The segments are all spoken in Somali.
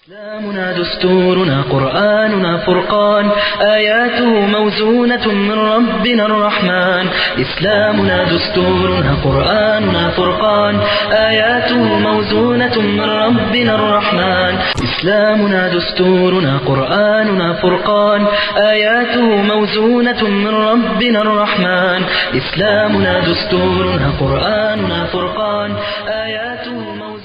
إسلامنا دستورنا قرآننا فرقان آياته موزونة من ربنا الرحمن إسلامنا دستورنا قرآننا فرقان آياته موزونة من ربنا الرحمن إسلامنا دستورنا قرآننا فرقان آياته موزونة من ربنا الرحمن إسلامنا دستورنا قرآننا فرقان آياته موزونة من ربنا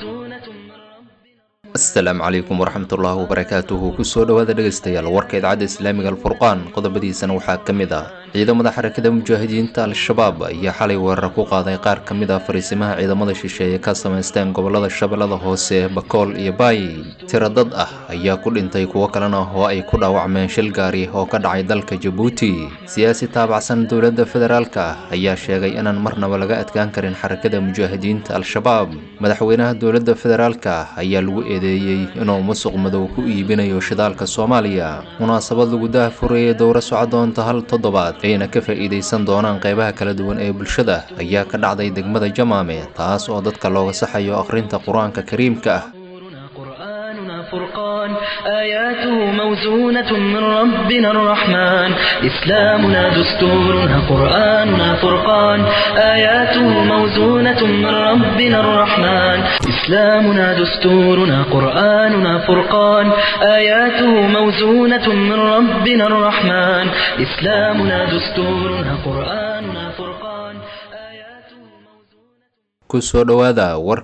asalaamu calaykum waraxmatullaahi wabarakaatuhu kusoo dhowaada dhegaystayaal warka idaacadda islaamiga alfurqaan qodobadiisana waxaa ka mid ah ciidamada xarakada mujaahidiinta al-shabaab ayaa xalay weerar ku qaaday qaar ka mid ah fariisimaha ciidamada shisheeye ka samaysteen gobolada shabeellada hoose bakool iyo baay tiro dad ah ayaa ku dhintay kuwo kalena oo ay ku dhaawacmeen shil gaari oo ka dhacay dalka jabuuti siyaasi taabacsan dowladda federaalka ayaa sheegay inaan marnaba laga adkaan karin xarakada mujaahidiinta al-shabaab madaxweynaha dowladda federaalka ayaa lagu eedeeyey inuu musuq madow ku iibinayo shidaalka soomaaliya munaasabad lagu daahfurayay dowro soco doonta hal toddobaad ayna ka faa'iidaysan doonaan qeybaha kala duwan ee bulshada ayaa ka dhacday degmada jamaame taas oo dadka looga saxayo akhrinta qur-aanka kariimka ah دستورنا قرآننا فرقان آياته موزونة من ربنا الرحمن إسلامنا دستورنا قرآننا فرقان آياته موزونة من ربنا الرحمن إسلامنا دستورنا قرآننا فرقان آياته موزونة من ربنا الرحمن إسلامنا دستورنا قرآننا فرقان آياته موزونة kusoo dhowaada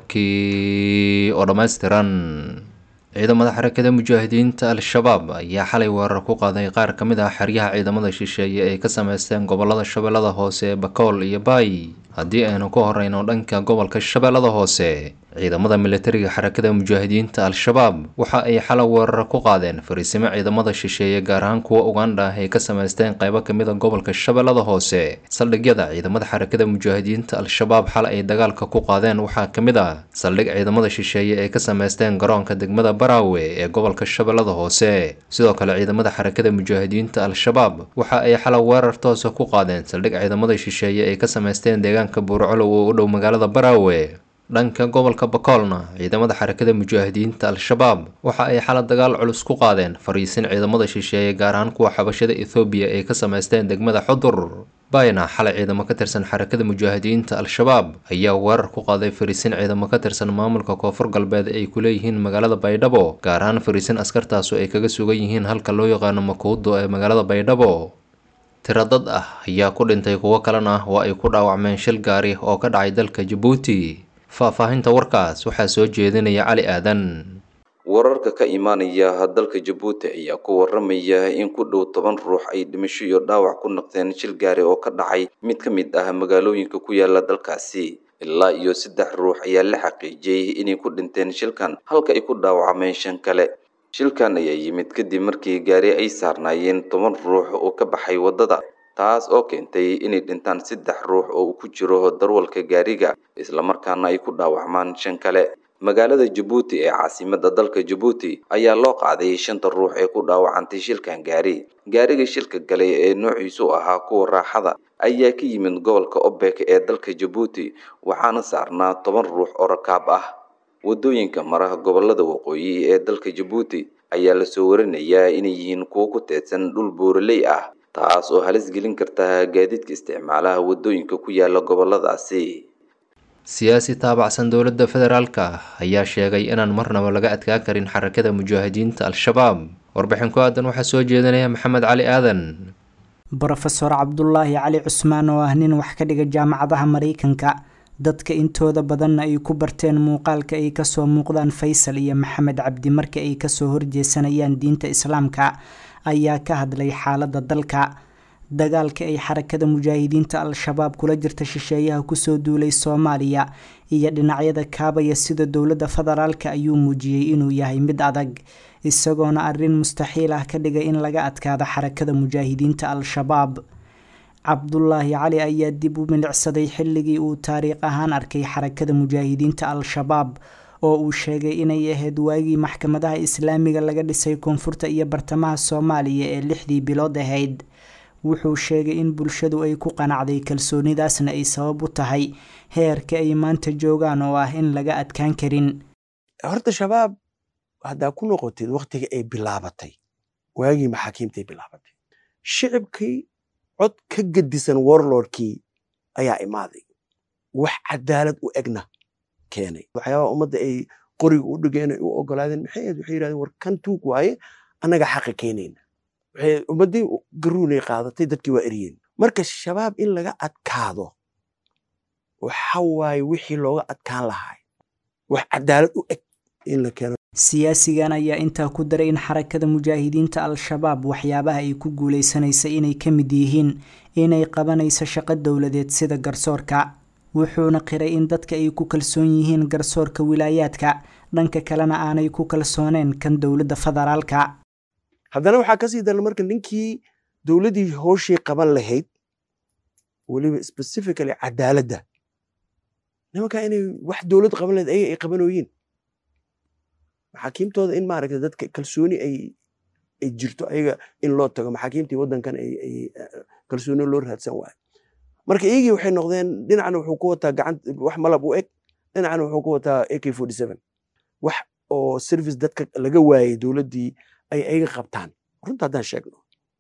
warkii oo dhammaystiran ciidamada xarakada mujaahidiinta al-shabaab ayaa xalay weerar ku qaaday qaar ka mid ah xeryaha ciidamada shisheeye ay ka sameysteen gobolada shabeellada hoose bakool iyo baay haddii aynu ku horeyno dhanka gobolka shabeellada hoose ciidamada militariga xarakada mujaahidiinta al-shabaab waxa ay xalay weerar ku qaadeen fariisimo ciidamada shisheeye gaar ahaan kuwa ugandha ay ka sameysteen qeybo kamid a gobolka shabeellada hoose saldhigyada ciidamada xarakada mujaahidiinta al-shabaab xal ay dagaalka ku qaadeen waxaa ka mid ah saldhig ciidamada shisheeye ay ka sameysteen garoonka degmada baraawe ee gobolka shabeellada hoose sidoo kale ciidamada xarakada mujaahidiinta al-shabaab waxa ay xalay weerar toosa ku qaadeen saldhig ciidamada shisheeye ay ka sameysteen deegaanka buurcolow oo u dhow magaalada baraawe dhanka gobolka bakoolna ciidamada xarakada mujaahidiinta al-shabaab waxa ay xala dagaal culus ku qaadeen fariisin ciidamada shisheeye gaar ahaan kuwa xabashada ethoobiya ay ka sameysteen degmada xudur bayna xalay ciidamo ka tirsan xarakada mujaahidiinta al-shabaab ayaa weerar ku qaaday fariisin ciidamo ka tirsan maamulka koonfur galbeed ay ku leeyihiin magaalada baydhabo gaar ahaan fariisin askartaasu ay kaga sugan yihiin halka loo yaqaano makuudo ee magaalada baydhabo tiro dad ah ayaa ku dhintay kuwo kalena oo ay ku dhaawacmeen shil gaari oo ka dhacay dalka jabuuti faahfaahinta warkaas waxaa soo jeedinaya cali aadan wararka ka imaanaya dalka jabuuti ayaa ku waramaya in ku dhow toban ruux ay dhimasho iyo dhaawac ku noqdeen shil gaari oo ka dhacay mid ka mid ah magaalooyinka ku yaala dalkaasi ilaa iyo saddex ruux ayaa la xaqiijiyey inay ku dhinteen shilkan halka ay ku dhaawacmeen shan kale shilkan ayaa yimid kadib markii gaari ay saarnaayeen toban ruux oo ka baxay waddada taas oo keentay inay dhintaan saddex ruux oo ku jiro darwalka gaariga islamarkaana ay ku dhaawacmaan shan kale magaalada jabuuti ee caasimada dalka jabuuti ayaa loo qaaday shanta ruux ee ku dhaawacantay shilkan gaari gaariga shilka galay ee noociisu ahaa kuwa raaxada ayaa ka yimid gobolka obek ee dalka jabuuti waxaana saarnaa toban ruux oo rakaab ah wadooyinka maraha gobolada waqooyi ee dalka jabuuti ayaa lasoo warinayaa inay yihiin kuwo ku teedsan dhul buuraley ah taas oo halis gelin karta gaadiidka isticmaalaha wadooyinka ku yaala goboladaasi siyaasi taabacsan dowladda federaalka ayaa sheegay inaan marnaba laga adkaan karin xarakada mujaahidiinta al-shabaab warbixin ku aadan waxaa soo jeedinaya maxamed cali aadan brofeor cabdulaahi cali cusmaan oo ah nin wax ka dhiga jaamacadaha mareykanka dadka intooda badanna ay ku barteen muuqaalka ay kasoo muuqdaan faysal iyo maxamed cabdi marka ay kasoo horjeesanayaan diinta islaamka ayaa ka hadlay xaalada dalka dagaalka ay xarakada mujaahidiinta al-shabaab kula jirta shisheeyaha kusoo duulay soomaaliya iyo dhinacyada kaabaya sida dowladda federaalka ayuu muujiyey inuu yahay mid adag isagoona arrin mustaxiil ah ka dhigay in laga adkaado xarakada mujaahidiinta al-shabaab cabdulaahi cali ayaa dib u milicsaday xilligii uu taariikh ahaan arkay xarakada mujaahidiinta al-shabaab oo uu sheegay inay ahayd waagii maxkamadaha islaamiga laga dhisay koonfurta iyo bartamaha soomaaliya ee lixdii bilood ahayd wuxuu sheegay in bulshadu ay ku qanacday kalsoonidaasna ay sabab u tahay heerka ay maanta joogaan oo ah in laga adkaan karin horta shabaab haddaa ku noqotid waktiga ay bilaabatay waagii maxaakiimtay bilaabatay shicibkii cod ka gedisan warlordkii ayaa imaaday wax cadaalad u egna keenay waxyaabaha ummadda ay qoriga u dhigeen ay u ogolaadeen maxay ahayd waxay yidhahdeen war kan tuug waaye annaga xaqa keenayna waxay ummaddii garuunay qaadatay dadkii waa eryeen marka shabaab in laga adkaado waxa waaye wixii looga adkaan lahaa wax cadaalad u eg in la keeno siyaasigan ayaa intaa ku daray in xarakada mujaahidiinta al-shabaab waxyaabaha ay ku guuleysanaysa inay ka mid yihiin inay qabanayso shaqo dowladeed sida garsoorka wuxuuna qiray in dadka ay ku kalsoon yihiin garsoorka wilaayaadka dhanka kalena aanay ku kalsooneen kan dowladda federaalka haddana waxaa kasii daran marka ninkii dowladdii hooshii qaban lahayd weliba specifically cadaaladda nimankaa inay wax dowlad qaban lahayd ayaga ay qabanooyiin maxaakiimtooda in maaragta dadka kalsooni ay ay jirto ayaga in loo tago maxaakiimtii waddankan ay ay kalsooni loo raadsan waayo marka iyagii waxay noqdeen dhinacna wuxuu ku wataa gacan wax malab u eg dhinacna wuxuu ku wataa ak forty seven wax oo service dadka laga waayay dowladdii ay ayaga qabtaan runta haddaan sheegno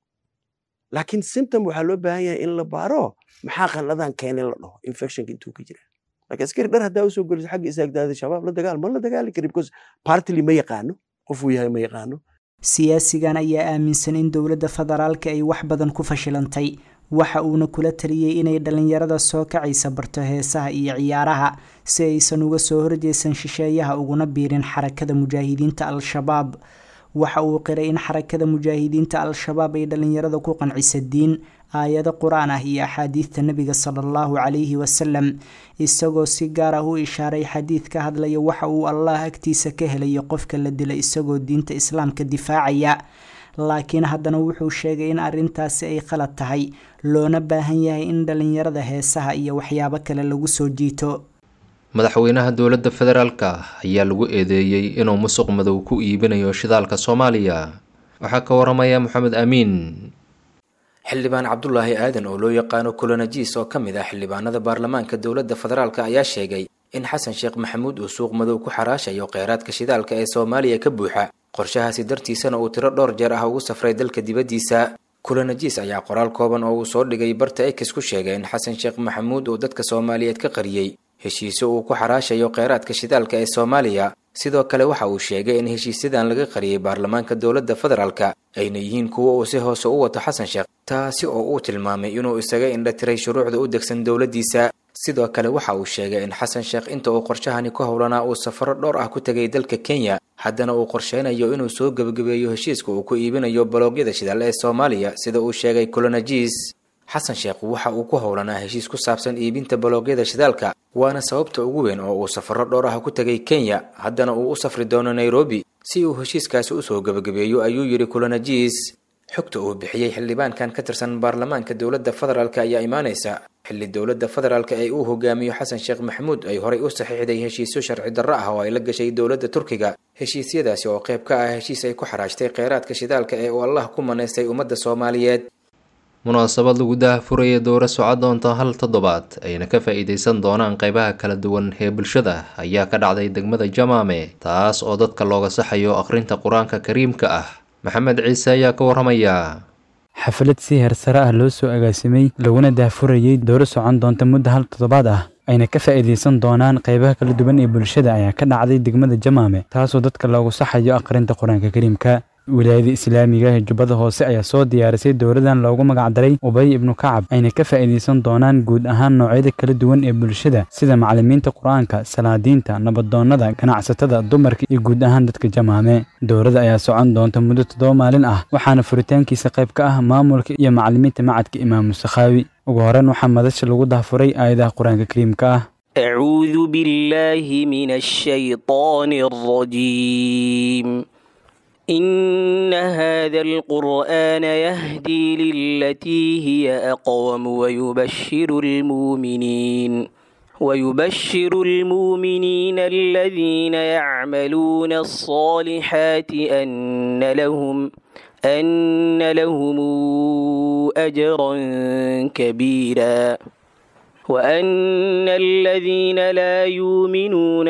laakiin symptom waxaa loo baahan yahay in la baaro maxaa qalladan keenay la dhaho infectionka intuu ka jira laakiin askari dhar haddaa usoo geliso xagga isaagdaada shabaab la dagaal ma la dagaali kari because partily ma yaqaano qofuu yahay ma yaqaano siyaasigan ayaa aaminsan in dowladda federaalka ay wax badan ku fashilantay waxa uuna kula taliyey inay dhallinyarada soo kacaysa barto heesaha iyo ciyaaraha si aysan uga soo horjeesan shisheeyaha uguna biirin xarakada mujaahidiinta al-shabaab waxa uu qiray in xarakada mujaahidiinta al-shabaab ay dhallinyarada ku qancisa diin aayado qur-aan ah iyo axaadiidta nebiga sala allahu calayhi wasalam isagoo si gaar ah u ishaaray xadiid ka hadlaya waxa uu allah agtiisa ka helayo qofka la dila isagoo diinta islaamka difaacaya laakiin haddana wuxuu sheegay in arrintaasi ay qalad tahay loona baahan yahay in dhallinyarada heesaha iyo waxyaabo kale lagu soo jiito madaxweynaha dowladda federaalka ayaa lagu eedeeyey inuu musuq madow ku iibinayo shidaalka soomaaliya waxaa ka waramaya moxamed amiin xildhibaan cabdulaahi aadan oo loo yaqaano kolonajis oo ka mid ah xildhibaanada baarlamaanka dowladda federaalk ayaa sheegay in xasan sheekh maxamuud uu suuq madow ku xaraashayo kheyraadka shidaalka ee soomaaliya ka buuxa qorshahaasi dartiisana uu tiro dhowr jeer ah ugu safray dalka dibaddiisa kolonajis ayaa qoraal kooban oo uu soo dhigay barta ex ku sheegay in xasan sheekh maxamuud uu dadka soomaaliyeed ka qariyey heshiisyo uu ku xaraashayo kheyraadka shidaalka ee soomaaliya sidoo kale waxa uu sheegay in heshiisyadan laga qariyey baarlamaanka dowladda federaalka ayna yihiin kuwo uu si hoose u wato xasan sheekh taasi oo uu tilmaamay inuu isaga indhatiray shuruucda u degsan dowladdiisa sidoo kale waxa uu sheegay in xasan sheekh inta uu qorshahani ku howlanaa uu safaro dhowr ah ku tegay dalka kenya haddana uu qorsheynayo inuu soo gebagabeeyo heshiiska uu ku iibinayo baloogyada shidaal ee soomaaliya sida uu sheegay kolonajis xasan sheekh waxa uu ku howlanaa heshiis ku saabsan iibinta baloogyada shidaalka waana sababta ugu weyn oo uu safaro dhowr ah ku tegay kenya haddana uu u safri doono nairobi si uu heshiiskaasi usoo gebagabeeyo ayuu yidhi kolonajis xogta uu bixiyey xildhibaankan ka tirsan baarlamaanka dowladda federaalk ayaa imaanaysa xilli dowladda federaalk ee uu hogaamiyo xasan sheekh maxamuud ay horay u saxiixday heshiisyo sharci darro ah oo ay la gashay dowladda turkiga heshiisyadaasi oo qayb ka ah heshiis ay ku xaraashtay kheyraadka shidaalka ee uu allah ku manaystay ummadda soomaaliyeed munaasabad lagu daahfuraya dowra socod doonta hal toddobaad ayna ka faa-iideysan doonaan qeybaha kala duwan ee bulshada ayaa ka dhacday degmada jamaame taas oo dadka looga saxayo akhrinta qur-aanka kariimka ah maxamed ciise ayaa ka waramaya xaflad si heersare ah loo soo agaasimay laguna daahfurayey dowro socon doonta muddo hal toddobaad ah ayna ka faa'iidaysan doonaan qaybaha kala duwan ee bulshada ayaa ka dhacday degmada jamaame taasoo dadka loogu saxayo akhrinta qur-aanka kariimka wilaayada islaamiga ee jubbada hoose ayaa soo diyaarisay dowladan loogu magacdaray ubay ibnu kacab ayna ka faa'iidaysan doonaan guud ahaan noocyada kala duwan ee bulshada sida macallimiinta qur-aanka salaadiinta nabadoonnada ganacsatada dumarka iyo guud ahaan dadka jamaame dowladda ayaa socon doonta muddo toddoba maalin ah waxaana furitaankiisa qayb ka ah maamulka iyo macallimiinta macadka imaamu sakhaawi ugu horeyn waxaa madasha lagu dahfuray aayadaha qur-aanka kariimka ah أعوذ بالله من الشيطان الرجيم إن هذا القرآن يهدي للتي هي أقوم ويبشر المؤمنين ويبشر المؤمنين الذين يعملون الصالحات أن لهم أن لهم أجرا كبيرا وأن الذين لا يؤمنون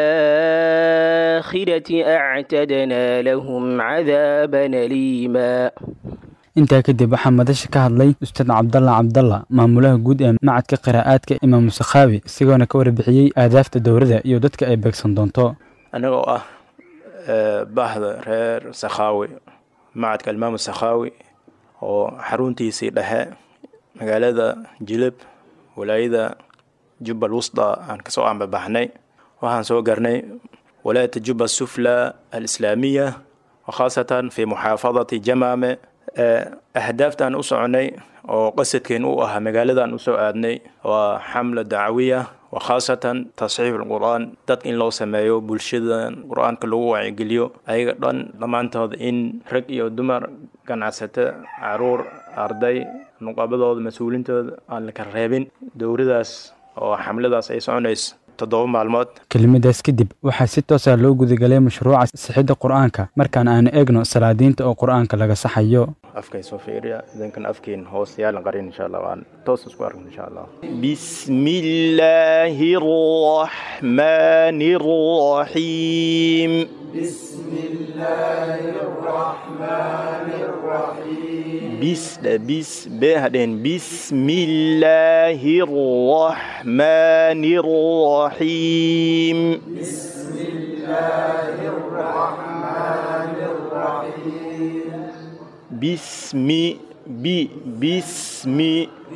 بالآخرة أعتدنا لهم عذابا أليما intaa kadib waxaa madasha ka hadlay ustaad cabdalla cabdalla maamulaha guud ee macadka qiraa'aadka imaamu sakhaawi isagoona ka warbixiyey aadaafta dowladda iyo dadka ay beegsan doonto anagoo ah bahda reer sakhaawi macadka imaamu sakhaawi oo xaruntiisii dhexe magaalada jilib walaayada jubbal wusda aan kasoo aanbabaxnay waxaan soo garnay walaayata jubba sufla alislaamiya wakhaasatan fi muxaafadati jamaame ahdaaftaan u soconay oo qasadkeen u ahaa magaaladan usoo aadnay waa xamla dacawiya wakhaasatan tasxiif alqur-aan dadka in loo sameeyo bulshadan qur-aanka lagu wacyigeliyo ayaga dhan dhammaantood in rag iyo dumar ganacsato caruur arday nuqabadooda mas-uulintooda aan la kala reebin dowladaas oo xamladaas ay soconayso toddoba maalmood kelimadaas kadib waxaa si toosa loo gudagalay mashruuca sixidda qur-aanka markaan aanu eegno salaadiinta oo qur-aanka laga saxayo afkay soo fiiriya idinkan afkiin hoos yaalan qarin insha allah waan toos isku arkin insha allah bismi illaahi arraxmaani arraxiim bismi illaahi arraxmaani arraxiim bis bis be hadheen bismi illaahi arraxmaani arraxiim bismi illaahi arraxmaani arraxiim bismi bi bismi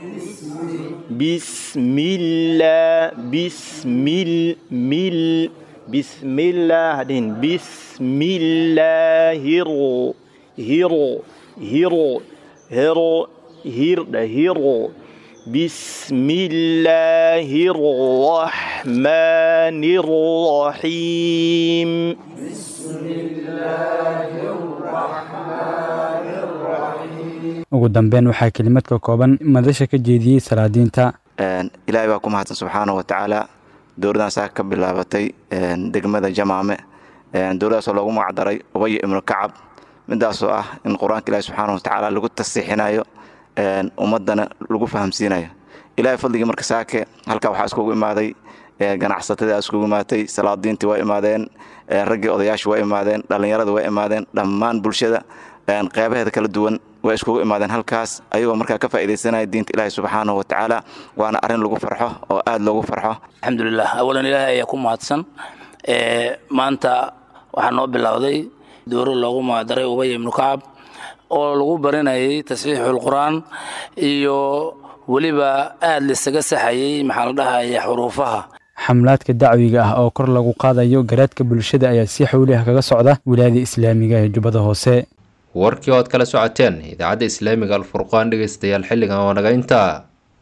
bismillah bismil mil bismillah hadin bismillahir hiro hiro hiro hirda hiro bismillahir rahmanir rahim bismillahir rahmanir ugu dambeyn waxaa kelimad ka kooban madasha ka jeediyey salaadiinta ilaahay baa ku mahadsan subxaana wa tacaala dowladdan saa ka bilaabatay degmada jamaame dowladdaasoo loogu magacdaray ubaya ibnu kacab midaasoo ah in qur-aanka ilahi subxaana wa tacaala lagu tasiixinayo ummadana lagu fahamsiinayo ilahay fadligii marka saake halkaa waxaa iskugu imaaday ganacsatadii iskugu imaatay salaadiintii waa imaadeen raggii odayaashii waa imaadeen dhallinyarada waa imaadeen dhammaan bulshada qeybaheeda kala duwan way iskugu imaadeen halkaas ayagoo markaa ka faaidaysanaya diinta ilaahi subxaanahu wa tacaala waana arrin lagu farxo oo aada loogu farxo alxamdulilah awalan ilaahay ayaa ku mahadsan maanta waxaa noo bilowday dowro loogu magacdaray ubaya ibnu kacab oo lagu barinayay tasxiixul qur-aan iyo weliba aada lisaga saxayay maxaa la dhahaya xuruufaha xamlaadka dacwiga ah oo kor lagu qaadayo garaadka bulshada ayaa si xowliah kaga socda wilaayada islaamiga ee jubbada hoose warkii ood kala socoteen idaacadda islaamiga alfurqaan dhegaystayaal xilligan oo naga intaa